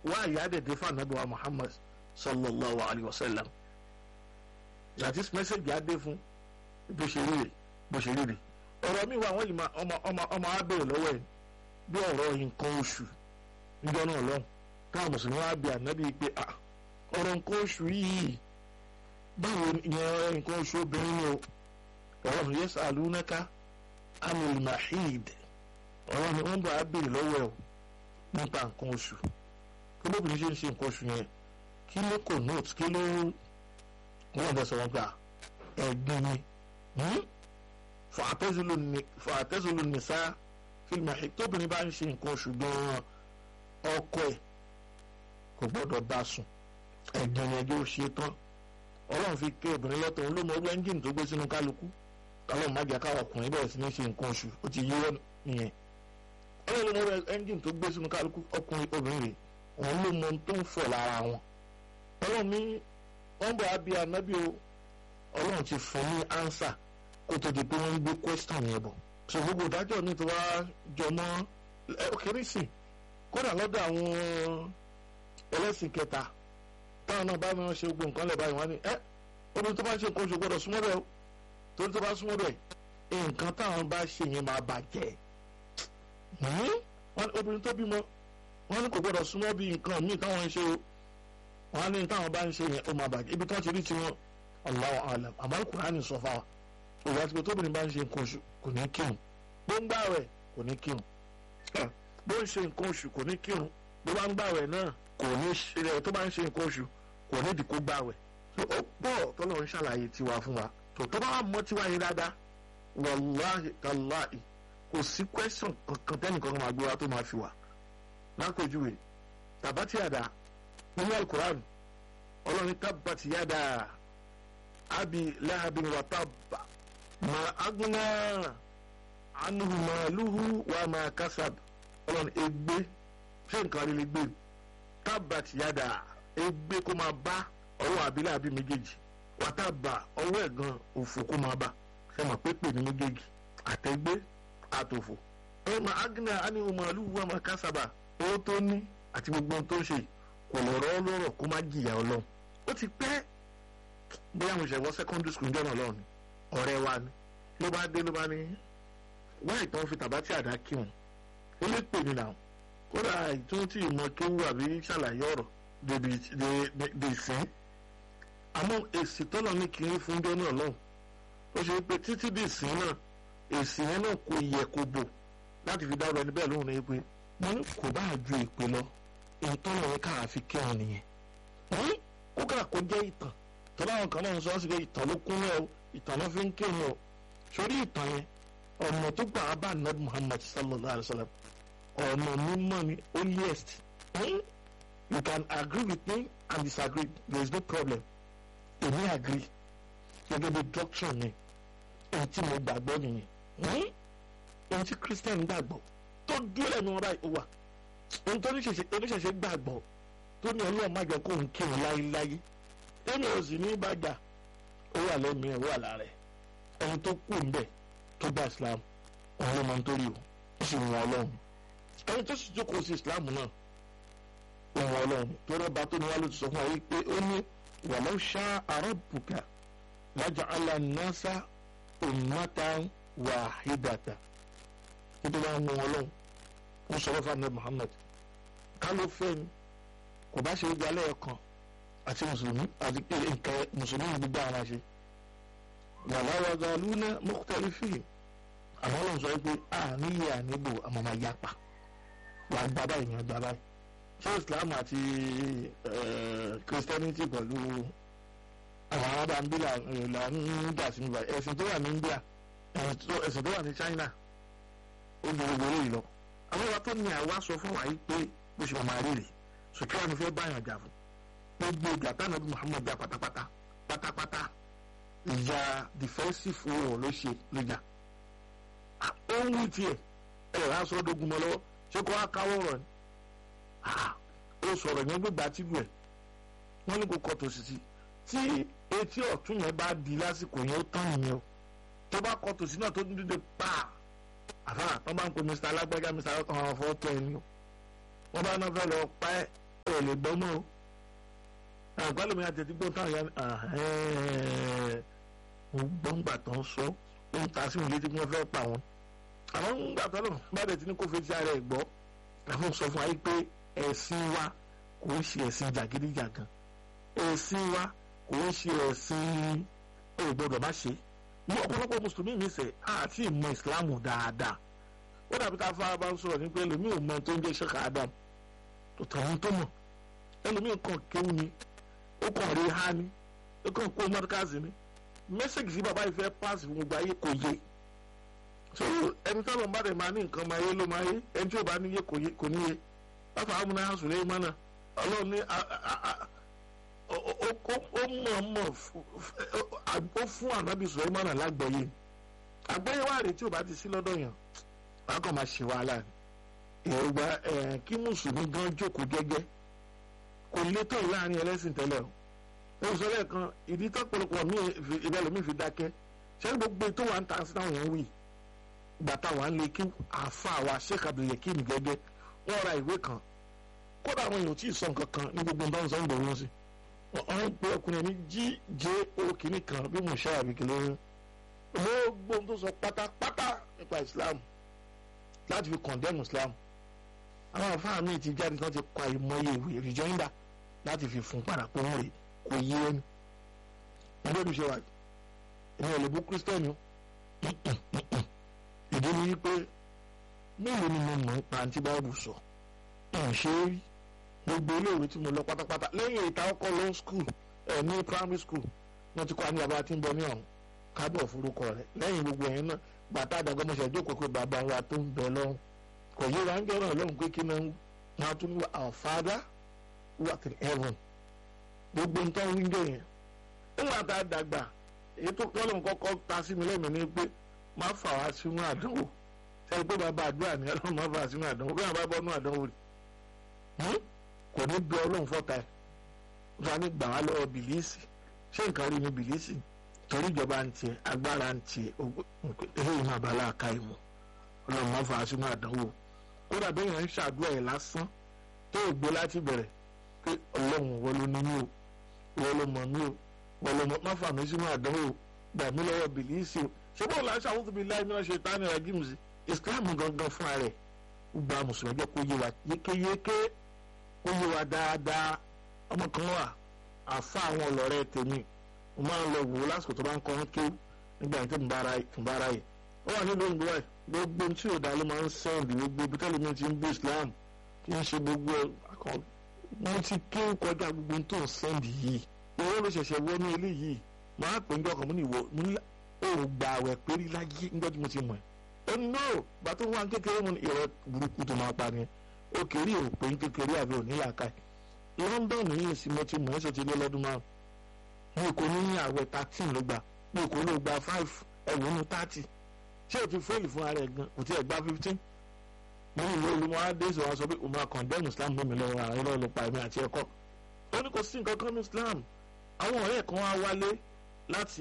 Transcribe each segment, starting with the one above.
wá ìyá dẹ̀dẹ̀ fún anabi wa muhammad sallallahu alayhi wa sallam that is message adé fún bó ṣe rí rè bó ṣe rí rè ọ̀rọ̀ mi wà wọ́n yìí máa ọmọ ọmọ ọmọ á bèrè lọ́wọ́ ẹ̀ bí ọ̀rọ̀ nǹkan oṣù níjọ́ náà lọ́hùn táwọn mùsùlùmí wá bí ànábì pé à ọ̀rọ̀ nǹkan oṣù yìí báwo ìyẹn nǹkan oṣù obìnrin ni o ọ̀rọ̀ yẹn sàlùnẹ́ká amul mahid ọ̀rọ̀ ni wọ́n bá a bèrè lọ́wọ́ ẹ̀ o nípa nǹkan oṣù kí lóbìnrin ṣe ń ṣe nǹkan oṣù yẹn kí ló kò note kí ló wọ́n bẹ̀ sọ̀rọ̀ gbà ẹ̀gbin ni fàtẹ́sùlù nìsá fílmù àhí tóbìnrin bá ń ṣe nǹkan oṣù gan-an ọkọ ẹ̀ kò gbọ́dọ̀ bá sùn ẹ̀gbin yẹn yóò ṣe tán ọlọ́run fi ké obìnrin lọ́tọ̀ òun ló mọ ọgbẹ́ ẹ́ńjìnì tó gbé sínú kálukú ọlọ́run má jẹ́ káwọn ọkùnrin bẹ̀rẹ̀ sí ní ṣe nǹkan oṣù ó ti yíwọ́ nìyẹn ọlọ́run ló mọ ẹ́ńjìnì tó gbé sínú kálukú ọkùnrin obìnrin rẹ̀ òun ló mọ ohun tó ń fọ̀ lára wọn ọlọ́run ní wọ́n bọ̀ á bí anábì o ọlọ́run ti fún ní ánsà kó tó di pé wọ́n ń gbé question yẹn bọ̀ so gbogbo ìdájọ́ ní ti wá jọmọ́ kéré sí kódà lọ́dọ̀ àwọn ẹlẹ́sìn kẹta táwọn náà bá wọn ṣe gbogbo nǹkan lẹ̀ báyìí wọ́n ní ẹ́ obìnrin tó bá ṣe nǹkan oṣù gbọ́dọ̀ súnmọ́ bẹ́ẹ̀ o torí tó bá súnmọ́ bẹ́ẹ̀ nǹkan táwọn bá ṣe yẹn máa bàjẹ́ obìnrin tó bímọ wọ́n ní kò gbọ́dọ̀ súnmọ́ bí nǹkan míì táwọn ń ṣe o wọ́n ní táwọn bá ń ṣe yẹn ó máa bàjẹ́ ibi tí wọ́n ti rí tiwọn Allahu alam àmọ́ Kùránì sọ fáwa òwò àti pé tóbìnrin bá ń ṣe nǹkan oṣù kò ní kírun bó ń gbààwẹ̀ kò ní kírun bó ń ṣe nǹkan oṣù kò ní kírun bó bá ń gbààwẹ̀ náà kò ní ṣe tó bá ń ṣe nǹkan oṣù kò ní ìdíkó gbààwẹ̀ ó pọ̀ tọ́lọ́ ń ṣàlàyé tiwa fún wa tó tó bá mọ́ tiwa yẹn dáadáa wàláhì tàláhì kò sí question kankan tẹ́nìkan kan máa gbé wa tó máa fi wà lápèjúwe tàbátì àdá nínú alukur'an ọlọ́ni tábàtì yàdá abi lahabin wa tabba ma agna anuhu maaluhu wa ma kasab ọlọ́ni egbe ṣé nǹkan rí lè gbé tábàtì yàdá egbe kó máa bá ọwọ́ abilé àbí méjèèjì wa tabba ọwọ́ ẹ̀gàn òfò kó máa bá ṣe mọ̀ pépè ní méjèèjì àtẹ̀gbé àtòfò ẹ ma agna anuhu maaluhu wa ma kasaba owó tó ní àti gbogbo ohun tó ń ṣe kò lọ́rọ́ lọ́rọ̀ kó má jìyà ọlọ́run ó ti pẹ́ bóyá mo ṣe wọ secondary school jọ́nà ọlọ́run ọ̀rẹ́ wa ni ló bá dé ló bá ní wáyé tán fi tàbátì àdá kí wọn ó lè pè mí náà kódà ìtún tí ìmọ̀ kéwù àbí ṣàlàyé ọ̀rọ̀ dè sí àmọ́ èsì tọ́lọ̀ ní kí n fún jọ́nà ọlọ́run ó ṣe pé títí dè sí náà èsì yẹn náà kò yẹ kó bò láti fi dá ọ̀rọ̀ ẹni bẹ́ẹ̀ lóhùn ní pé mo ní kò bá ju ìpè lọ ìtọ́nà yẹn káà fi kí wọn nìyẹn kó kà kó jẹ́ ìtàn tọ́lá àwọn kan náà ń sọ ọ́ sí pé ìtàn ló kún lẹ́ o ìtàn ló fi ń kí wọn o sórí ìtàn yẹn ọ̀nà tó gbà á bá nab Muhammad sallallahu alayhi wa sallam ọ̀nà mímọ́ ni holiest you can agree with me and disagree there is no problem èmi agree gẹ́gẹ́ bí doctrine mi èyí tí mo gbàgbọ́ nìyẹn èyí tí Christian gbàgbọ́ tó dúró lẹ́nu ọ̀rá ìwà ohun tó oníṣẹ̀ṣẹ̀ gbàgbọ́ tó ní ọlọ́run má jẹ́ kó ń kírun láyéláyé ẹni ò sì ní bàjá ó wà lẹ́mìí ẹ̀ ó wà lára ẹ̀ ẹni tó kù ń bẹ̀ tó gba Islam òun ló máa ń torí o ó sì wọn ọlọ́run ẹni tó sì jókòó sí Islam náà òun ọlọ́run tó rọ́bà tó ní wá ló ti sọ fún wa wípé ó ní walau sha'a rabbuka laja'ala an-nasa ummatan wahidatan nítorí àwọn ọlọ́run ń sọ̀rọ̀ fún anabi muhammed ká ló fẹ́ ni kò bá ṣe gba lẹ́ẹ̀kan àti mùsùlùmí àti nǹkan mùsùlùmí gbogbo àwọn àṣẹ wàláwà galúnà mukhtalifin àwọn ọlọ́run sọ pé a níyẹ àníbò àmọ́ máa yapa wà á gba báyìí ní ọgbà báyìí ṣé islam àti christianity pẹ̀lú àwọn arábàmbí là ń gbà sí nígbà ẹ̀sìn tó wà ní india ẹ̀sìn tó wà ní china ó ju gbogbo eléyìí lọ àwọn wa tó ní àwa sọ fún wa yìí pé bó ṣe máa rí rè sùkúrò àwọn fẹ́ báyàn jà fún gbogbo ìjà táwọn bí Muhammad jà pátápátá pátápátá ìjà defensive war ló ṣe ló jà ó ń wí tiẹ̀ ẹ̀ rà sọ́ dogun mọ́ lọ́wọ́ ṣé kó wá káwọ́ rọ̀ ni ó sọ̀rọ̀ yẹn gbégbá tìlú ẹ̀ wọ́n ní kó kọ́ tó sì sí tí etí ọ̀tún yẹn bá di lásìkò yẹn ó tán nìyẹn o tó bá kọ́ tòsí náà tó ń dídé pàà àfà wọn bá ń pe mr alágbájá mr ayọ̀tọ̀ àwọn afọ tó ẹni o wọn bá náà fẹ́ lọ pa ẹ́ ẹ̀ lè gbọ́ mọ́ o àgbálùmí àtẹ̀tígbọ́n táwọn ya mo gbọ́ ń gbà tán sọ ó ń ta sí òun létí bí wọ́n fẹ́ pa wọn àwọn ń gbà tán náà bá dẹ̀ ti ní kó fi ti ara ẹ̀ gbọ́ àwọn sọ fún wa yìí pé ẹ̀sìn wa kò ń ṣe ẹ̀sìn jàgídíjàgan ẹ̀sìn wa kò ń ṣe ẹ̀sìn ò gbọ́dọ̀ má ṣe ní ọ̀pọ̀lọpọ̀ mùsùlùmí mi sẹ̀ àti ìmọ̀ ìsìláàmù dáadáa ó dàbí ká fara bá ń sọ̀rọ̀ ní pé ẹlòmíì ò mọ tó ń jẹ́ ṣẹ́ka adam tó tàwọn tó mọ̀ ẹlòmíì kàn kéwù ni ó kàn rí ha ni ó kàn kó mọ́tíkàsì ni mẹ́sẹ̀gì sí bàbá ìfẹ́ páàsì fún gbogbo ayé kò yé so ẹni tó lọ́n bá dẹ̀ máa ní nǹkan máa yé ló máa yé ẹni tí ò bá níyé kò níyé bàbá amúná sùn lé mọ́nà ọlọ́run ní ó mọ̀ mọ̀ ó fún ànábì sùn lé mọ́nà lágbọ̀ọ́yé àgbọ̀yé wà rèé tí ò bá ti sí lọ́dọ̀ yàn wàá kàn máa ṣe wàhálà ni èrògbà kí mùsùlùmí gan jókòó gẹ́gẹ́ kò létò láàrin ẹlẹ́sìn tẹ́lẹ̀ o ó sọ lẹ́ẹ̀kan ìdí tọ́pọ̀lọpọ̀ mi ìbẹ̀lẹ̀ fi dákẹ́ ṣé gbogbo tó wà ń ta sí táwọn yẹn wì gbàtà wà ń lè kí àfa àwa Sheikh Abdulyakin gẹ́gẹ́ wọ́n ra ìwé kan kódà àwọn èèyàn tí ì sọ nǹkan kan ní gbogbo nǹkan sọ ń bọ̀ wọ́n sí wọ́n pe ọkùnrin ní gjo kìíní kan bí mo ṣe àbíkẹ́lẹ́ gbogbo tó sọ pátápátá nípa Islam láti fi condemn Islam àwọn àfáà míì ti jáde tán ti kọ àìmọye ìwé rejoinder láti fi fún padà pé wọ́n rè kò yé ẹni ẹgbẹ́ mi ṣe wà èmi ò lè bú kírísítẹ́nì ìdí ni wípé mélòó ni mo mọ̀ ń pa àǹtí báàbù sọ ẹ̀ ṣe é rí gbogbo iléèwé tí mo lọ pátápátá lẹ́yìn ìta ọkọ̀ lọ school ẹ̀ ní primary school wọ́n ti kọ́ àní bàbá tí ń bọ̀ ní ọ̀hún kábọ̀ forúkọ rẹ̀ lẹ́yìn gbogbo ẹ̀yìn náà bàtà àdàgbọ́mọṣẹ́ jókòó pé bàbá wa tó ń bẹ lọ́hùn kò yé wa ń jọ́rọ̀ lọ́hùn pé kí náà wọn tún ní our father who art in heaven gbogbo nǹkan wíńdò yẹn nígbà tá a dàgbà èyí tó kọ́ lóun kọ́kọ́ ta sí mi lẹ́mìí ni pé má fà wá sínú àdánwò sẹ́ni pé bàbá àdúrà ni ọlọ́run má fà wá sínú àdánwò bí wọ́n bá bọ́ nínú àdánwò rẹ̀ kò ní bí ọlọ́run fọ́ta ẹ̀ wọ́n ní gbà wá lọ́wọ́ bìlíìsì ṣé nǹkan rí ni bìlíìsì torí ìjọba ń tiẹ̀ agbára ń tiẹ̀ eléyìí máa bá aláàká ìmọ̀ ọlọ́run má fà wá sínú àdánwò kódà bẹ́ẹ̀ yẹn ń ṣàdúrà ẹ̀ lásán tó o gbé láti bẹ̀rẹ̀ pé ọlọ́run wọ́n ló ní mí o wọ́n ló mọ̀ mí o wọ́n ló mọ̀ má fà mí sínú àdánwò gbà mí lọ́wọ́ bìlíìsì o ṣé bọ́ọ̀lù aṣọ àwọn tóbi láì mìíràn ṣe tání ra gímù sí ìsìláàmù gangan fúnra rẹ̀ gba mùsùlùmí jẹ́ kó yé wa yékéyéké kó yé wa dáadáa ọmọ kan wà àfa àwọn ọlọ́rẹ́ tèmi mo máa ń lọ wò ó lásìkò tó bá ń kọ́ ọ́n kéwù nígbà yẹn tó ń bára yìí ó wà nílùú òyìnbó ẹ̀ gbogbo tí ò dá ló máa ń sẹ́ǹdì gbogbo ibi tẹ́lẹ̀ mi ti ń bú Islam kí n ṣe gbogbo akọ mo ti ké kọjá gbogbo tó ń sẹ́ǹdì yìí owó ló ṣẹ̀ṣẹ̀ wọnú ilé yìí máa pè ń jọ ọkàn mo ní ìwọ mo ní ò gbà àwẹ̀ pérí láyé níjọ́ tí mo ti mọ̀ ẹ́ ó ní náà bá tó wá kékeré mo ní ìrọ̀ burúkú tó máa pa ni ó kéré ò pé ń kékeré àbí ò ní làákàyè London yìí sì mo ti mọ̀ ẹ́ sọ ti lé lọ́dún márùn mi kò ní àwẹ̀ thirteen ló gbà mi kò ló gba five ẹ̀wọ̀n ní thirty ṣé o ti fẹ́ẹ̀lì fún ara ẹ̀ gan kò tí ẹ̀ gba fifteen mo ní ìwé olùmọ̀ adéṣe wa sọ pé o máa condemn Islam mímí lọ́wọ́ àwọn ẹ̀rọ ló pa ẹ̀mí àti ẹ̀kọ́ ó ní kò sí nǹkan kan ní Islam àwọn ọ̀rẹ́ kan wá wálé láti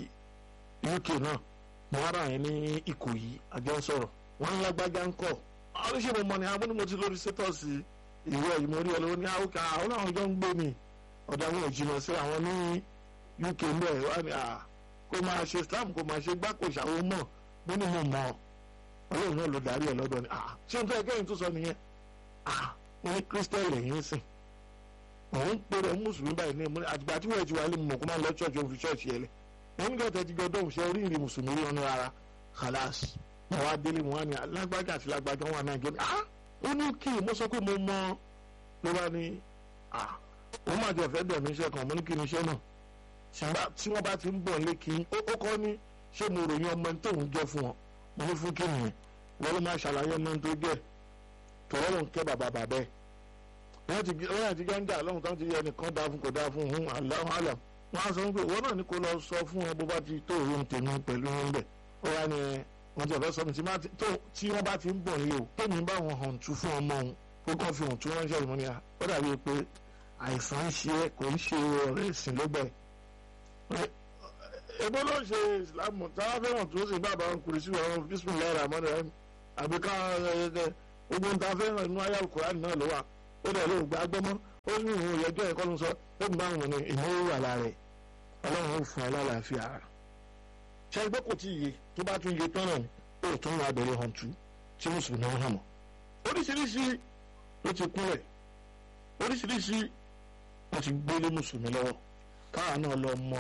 UK náà mo wá ra yẹn ní Ìkòyí àjọ sọ̀rọ̀ wọ́n ń lágbájá ń kọ̀ oríṣi mo mọ̀ ní àwọn onímọ̀ tí lórí sétọ́ọ̀sì ìwé ẹ̀yìn mo rí ọ lọ́wọ́ ní àwòká àwọn àwọn jọ ń gbé mi ọ̀dà àwọn ìjìnà sí àwọn ní UK ń bẹ̀ wá ní à kó máa ṣe Islam kó máa ṣe gbáko ìṣàwó mọ̀ mo ní mo mọ̀ ọlọ́run náà ló darí ẹ̀ lọ́dọ̀ ni à ṣé n fẹ́ kẹ́yìn tó sọ nìyẹn à mo ní Christian lẹ́yìn sìn òun pèrè mùsùlùmí báyìí ní àtìgbà tí wọ́n ti wà lé mọ̀ kó máa lọ ṣọ́ọ̀ṣì òun fi ṣọ́ọ̀ṣì yẹlẹ̀ wọ́n ní kẹ́tẹ́ ti gbọ́dọ̀ ṣe oríire mùsùlùmí rí ọ̀nà rárá khalas mo wá délé mo wá ní alágbájá àti lágbájá wọn náà gẹ́gẹ́ ah ó ní kí mo sọ pé mo mọ ló bá ní ah òun máa jẹ fẹ́ bẹ̀ mí iṣẹ́ kan mo ní kí ni iṣẹ́ náà tí wọ́n bá ti ń bọ̀ lé kí ó kọ́ ní ṣé mo ròyìn ọmọ tóun jẹ́ fún wọn mo ní fún kí nìyẹn wọ́n ló máa ṣàlàyé ọmọ tó jẹ́ tọ́wọ́ ló ń kẹ́ bàbá bàbá ẹ̀ wọ́n ti wọ́n àti gáńdà lọ́hùn táwọn ti yẹ ẹnìkan dáa fún kò dáa fún un aláhùn àlàm wọ́n á sọ pé wọ́n náà ní kó lọ sọ fún wọn bó bá ti tó òun tèmi pẹ̀lú wọn bẹ̀ ó wá ní wọ́n ti ọ̀fẹ́ sọ mi tí wọ́n bá ti ń bọ̀ yìí o tómi bá wọn hàn tú fún ọmọ òun kó kàn fi hàn tú ránṣẹ́ ìmọ̀ ni ó dàbí pé àìsàn ń ṣe é kò ń ṣe ọ̀rẹ́ ìsìn ló bẹ̀. ebo ló ń ṣe ìsìlámù táwọn fẹ́ràn tó sì bàbá wọn kùrì sí wọn bísímìlá rà mọ́ni rẹ̀ àbí ká gbogbo ń ta fẹ́ràn inú ayé Al-Kùránì náà ló wà ó dẹ̀ ló gbà gbọ́mọ́ ó ní ìwọ̀n ìyẹjọ́ ẹ̀kọ́ ló ń sọ ó ń bá wọn ní ìnáwó wà lára ẹ̀ ọlọ́run ó fún ẹ lálàáfíà ara ṣe ẹgbẹ́ kò tí ì yé tó bá tún yé tán náà ni ó tún wà bẹ̀rẹ̀ hàn tú tí mùsùlùmí ń hàn mọ́ oríṣiríṣi ló ti kúnlẹ̀ oríṣiríṣi ló ti gbélé mùsùlùmí lọ́wọ́ káwa náà lọ mọ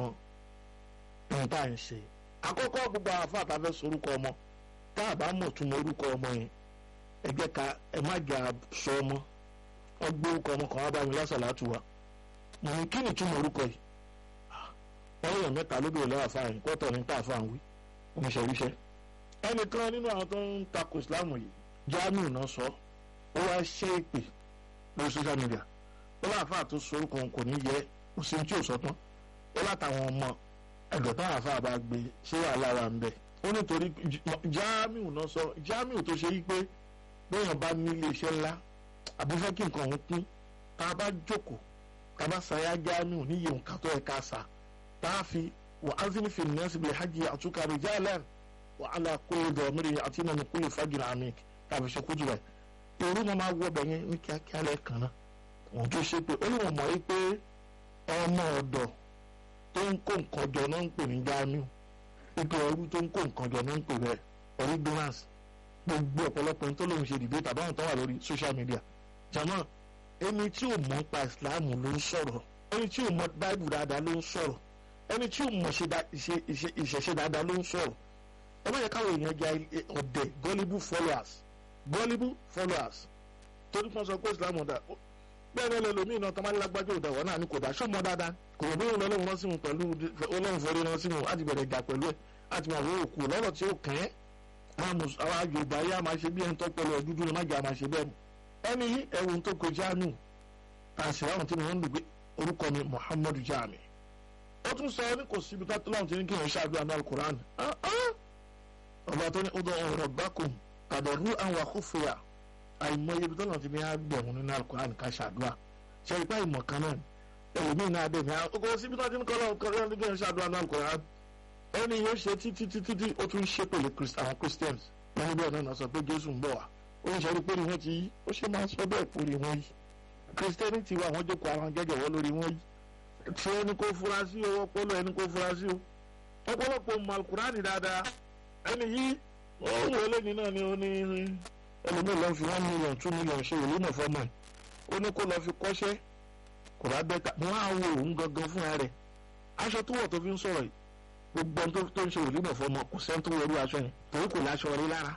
ohun tá à ń ṣe àkọ́kọ́ gbogbo àfa àtàfẹ́ sorúkọ ọmọ tá a bá mọ̀ tún mọ orúkọ ọmọ yẹn ẹ jẹ́ ká ẹ má jà sọ ọmọ wọ́n gbé orúkọ ọmọ kan wá bá mi lásàlátù wa mo ní kí ni túmọ̀ orúkọ yìí wọ́n yàn mẹ́ta ló bèrè lọ́wọ́ àfáàyàn kọ́tọ̀ ní tá àfáàn wí oníṣẹ́wíṣẹ́ ẹnìkan nínú àwọn tó ń takò ìsìláàmù yìí Jamiu náà sọ ó wá ṣe é pè lórí social media ó láàfáà tó sọ orúkọ kò ní yẹ kò sí tí ò sọ tán ó látàwọn ọmọ ẹgbẹ́ táwọn àfáà bá gbé ṣé wàhálà wà ń bẹ̀ ó nítorí Jamiu náà sọ Jamiu tó ṣe yí pé bóyá bá nílé iṣẹ́ ńlá àbúfẹ́ kí nǹkan òun kún tá a bá jókòó tá a bá sayá Jamiu níyì nǹkan tó yẹ ká sa tá a fi wà á zini fi nẹ́ẹ̀sì bìlẹ̀ hajj àtúkà rijalan wà á la kó dọ̀mírí àti nínú kúlẹ̀ fagìrì àmì tàbí ṣe kútu rẹ̀ èrú máa wọ bẹ̀ yẹn ní kíákíá lẹ́ẹ̀kan náà wọ́n tó ṣe pé ó ní wọ́n mọ̀ yí pé ọmọ ọ̀dọ̀ tó ń kó nǹkan jọ náà ń pè ní Jamiu ipò ẹrú tó ń kó nǹkan jọ náà ń pè bẹ́ẹ̀ originals gbogbo ọ̀pọ̀lọpọ̀ ní tó lóun ṣe dìbò tàbí àwọn tó wà lórí social media jama ẹni tí ò mọ̀ pa Islam ló ń sọ̀rọ̀ ẹni tí ò mọ̀ Bible dáadáa ló ń sọ̀rọ̀ ẹni tí ò mọ̀ ìṣẹ̀ṣe dáadáa ló ń sọ̀rọ̀ ẹ má yẹ káwọn èèyàn jẹ ọ̀dẹ̀ gullible followers gullible followers torí kan sọ pé Islam ọ̀dà bẹ́ẹ̀ ni ẹlòmíì náà tọ́mọ́ lágbájọ́ òdà wọ́n náà ní kò dá ṣó mọ́ dáadáa kò mọ̀ bí òun lọ́lọ́run rán sí wọn pẹ̀lú ọlọ́run fọ́ọ́rẹ́ rán sí wọn láti bẹ̀rẹ̀ ìjà pẹ̀lú ẹ̀ láti máa wọ́n òkú lọ́rọ̀ tí ó kàn án àwọn Yorùbá yá máa ṣe bí ẹni tó pẹ̀lú ọdúdú ni má jà máa ṣe bẹ́ẹ̀ mu ẹni yí ẹ̀wùn tó kọ Jamiu àṣìláwọn tí wọ́n ń lò pé orúkọ ni Muhammadu Jami ó tún sọ ní kò síbi tó láwọn tí ní kí wọ́n ṣáàdúrà ní alukur'an ọba tó ní ọdọ ọ̀rọ̀ bákùn kàdọ̀rú àwọn àkófòyà àìmọye ibi tó lọ́n ti ní agbẹ̀hún nínú alukur'an ká ṣàdúrà ṣe ipá ìmọ̀ kan náà ẹlòmíì náà dé ní ọkọ̀ síbi tó ti ní kọ́lọ́ kọ́lọ́ ní kí wọ́n ṣàdúrà ní alukur'an ẹni yóò ṣe títí títí tí ó tún ṣe pẹ̀lú àwọn Christians wọn ní bẹ́ẹ̀ náà sọ pé Jésù ń bọ̀ wá ó ń ṣe pé wọ́n ti yí ó ṣe máa sọ bẹ́ẹ̀ pòrí wọn yìí Christianity wa àwọn jókòó àwọn gẹ́gẹ́ wọ́n lórí wọn yìí tí ẹni kò fura sí o ọpọlọ ẹni kò fura sí o ọ̀pọ̀lọpọ̀ mọ alukurani dáadáa ẹni yìí ó wọlé ní náà ni ó ní ẹlòmíì lọ fi one million two million ṣe ìlú náà fọmọ ẹ ó ní kó lọ fi kọ́ṣẹ́ kò bá bẹ́ẹ̀ ká wọ́n á wo òun gangan fúnra rẹ̀ aṣọ tó wọ̀ tó fi ń sọ̀rọ̀ yìí gbogbo ẹni tó ń ṣe ìlú náà fọmọ kò sẹ́ni tó wọlé aṣọ yẹn torí kò láṣọ rí lára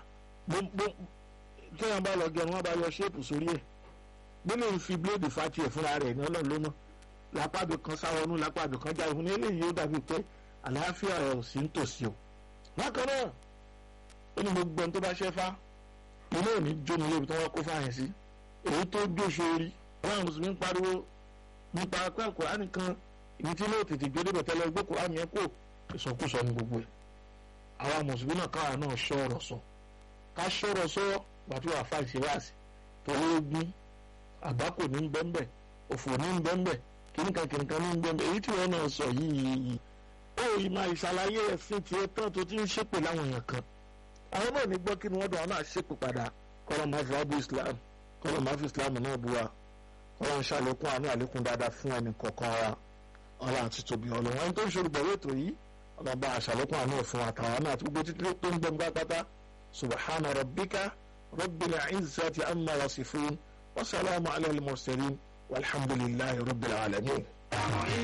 tí wọ́n bá lọ gẹrun wọ́n bá yọ ṣéèpù sórí ẹ̀ nínú ìfi bíléèdì fati ẹ̀ fúnra rẹ̀ ní ọlọ́run ló mọ̀ lápábì kan sáwọnú lápábì kan já ìhun eléyìí ó dàbí pé àlàáfíà rẹ̀ ò sí ń tòsí o. bákan náà ó ní gbogbo ẹni tó bá ṣẹ́fá ilé òní jóni lébi tó wọ́n kó fáyẹn sí èyí tó jóṣe orí àwọn mùsùlùmí ń pariwo nípa pé àkùránì kan ibi tí ilé òtètè gbé débẹ̀ tẹ́lẹ̀ gbé kùránì yẹn kó ìsọkúsọ ní gbogbo ẹ̀ àwọn mùsùlùmí náà káwa náà ṣọ̀rọ̀ sọ ká ṣọ̀rọ̀ sọ gbàtú àfa ìṣèwádìí torí ogun àgbákò ní bẹ́ńbẹ́ òfò ní bẹ́ńbẹ́ kìnìkan kìnìkan ní bẹ́ńbẹ́ èyí tí wọ́n náà sọ yìí ó yìí máa ìṣàlàyé ẹ̀sìn tiẹ̀ tán tó ti ń ṣépè láwọn èèyàn kan àwọn náà ní gbọ́ kí ni wọ́n dùn àwọn náà ṣépè padà kọ́lọ́ máa fi wá bu Islam kọ́lọ́ máa fi Islam náà bu wa kọ́lọ́ ń ṣàlékún àánú àlékún dáadáa fún ẹnì kọ̀ọ̀kan wa ọlọ́ àti tóbi ọlọ́run ẹni tó ń ṣe olùgbọ̀wé ètò yìí ọlọ́ba àṣàlékún àánú fún àtàwọn náà àti gbogbo títí tó ń gbẹ̀ngbà pátá subhana rabbika rabbil izzati amma yasifun wa salamu ala al-mursalin walhamdulillahi rabbil alamin.